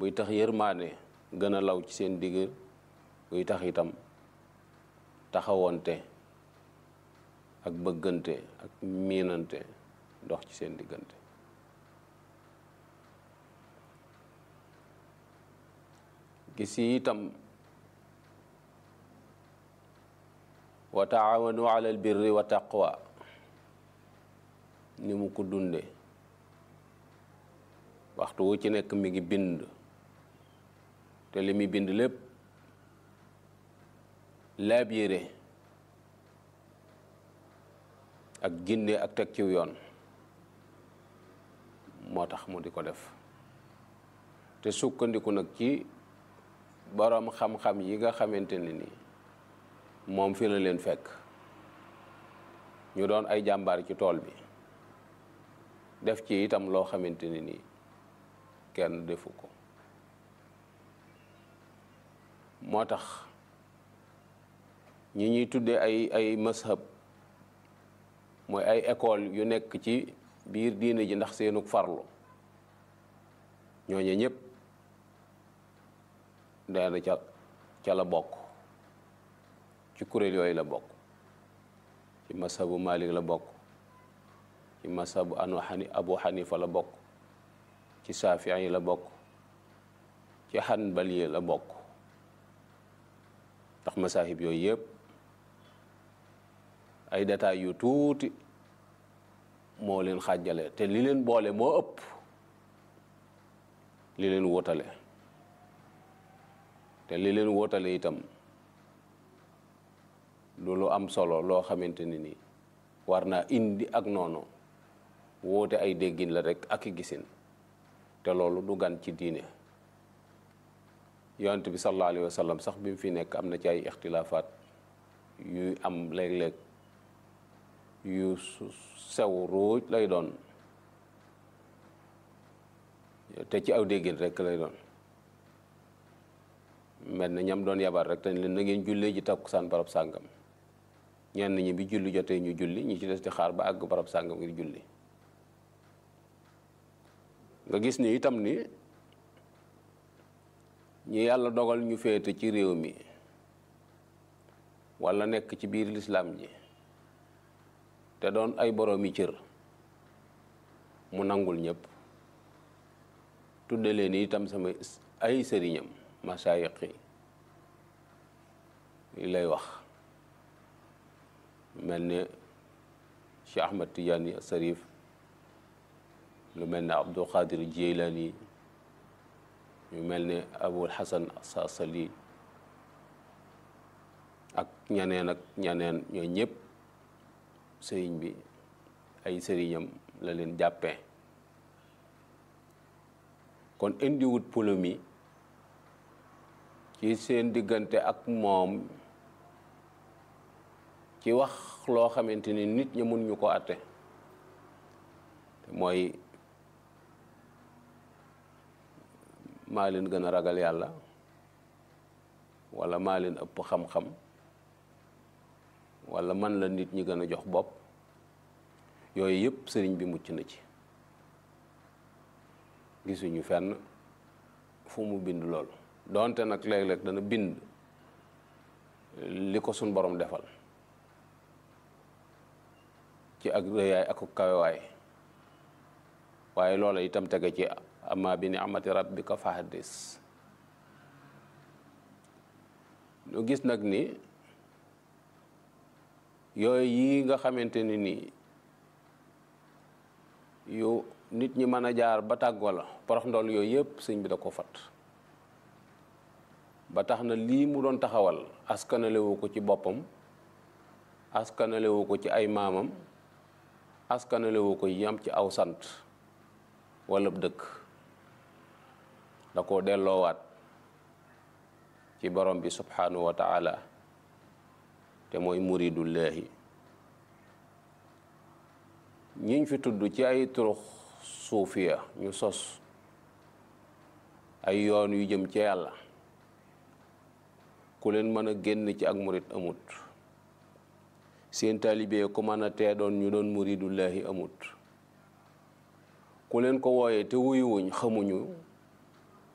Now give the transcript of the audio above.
buy tax yërmaane gën a law ci seen digg buy tax itam taxawonte ak bëggante ak miinante dox ci seen diggante gis yi itam wa taawanu ala al birri wa taqwa ni mu ko dunde waxtu wu ci nekk mi ngi bind te li muy bind lépp laabire ak ginde ak teg ciw yoon moo tax mu di ko def te sukkandiku nag ci boroom xam-xam yi nga xamante ne ni moom fi la leen fekk ñu doon ay jàmbaar ci tool bi def ci itam loo xamante ne ni kenn defu ko moo tax ñi ñuy tuddee ay ay mashab mooy ay école yu nekk ci biir diine ji ndax seenug farlu ñooñu ñëpp daana ca ca la bokk ci kuréel yooyu la bokk ci mashabu Malik la bokk ci mashabu anu xani Abu Xanifa la bokk ci Saafi'i la bokk ci Xanbali la bokk ndax masahib yooyu yëpp ay détails yu tuuti moo leen xàjjale te li leen boole moo ëpp li leen wóotale te li leen wóotale itam lu lu am solo loo xamante ni ni war naa indi ak noonu wóote ay déggin la rek ak i gisin te loolu du gan ci diine yonent bi sallallahu alayhi wa sallam sax bi mu fi nekk am na ci ay ixtilaafaat yuy am léeg-léeg yu sew ruuj lay doon te ci aw déggin rek lay doon mel na ñam doon yabar rek dañ leen na ngeen jullee ji takkusaan barab sàngam ñenn ñi bi julli jotee ñu julli ñi ci des di xaar ba àgg barab sàngam ngir julli nga gis ni itam ni ñi yàlla dogal ñu féete ci réew mi walla nekk ci biir lislaam ji te doon ay boroomi cër mu nangul ñëpp tudde leen itam sama ay sëriñam masaayiq yi lay wax mel ne Cheikh Ahmad Tidiane Sarif lu mel ne Abdul Qadir Jilani ñu mel ne Abul Hasan Sasali ak ñaneen ak ñaneen ñoo ñëpp sëriñ bi ay sëriñam la leen jàppee kon indiwut polémique ci seen diggante ak moom ci wax loo xamante ni nit ñi mun ñu ko àtte te mooy maa leen gën a ragal yàlla walla maa leen ëpp xam-xam walla man la nit ñi gën a jox bopp yooyu yëpp sëriñ bi mucc na ci gisuñu fenn fu mu bind loolu donte nag léeg-léeg dana bind li ko suñ borom defal ci ak rëyaay ak kawewaay waaye loola itam tege ci amma bi ni'mati rabbika fahaddis ñu gis nag ni yooyu yi nga xamante ni nii yu nit ñi mën a jaar ba tàggoo la porox ndool yooyu yëpp sëñ bi da ko fat ba tax na lii mu doon taxawal askanalewu ko ci boppam askanalewu ko ci ay maamam askanalewu ko yam ci aw sant wala dëkk da ko delloowaat ci borom bi subhanahu wa taala te mooy muridullahi ñiñ fi tudd ci ay turux suufiya ñu sos ay yoon yu jëm ci yàlla ku leen mën a génn ci ak murid amut seen taalibe ku mën a tee doon ñu doon muridullahi amut ku leen ko wooyee te wuyuwuñ xamuñu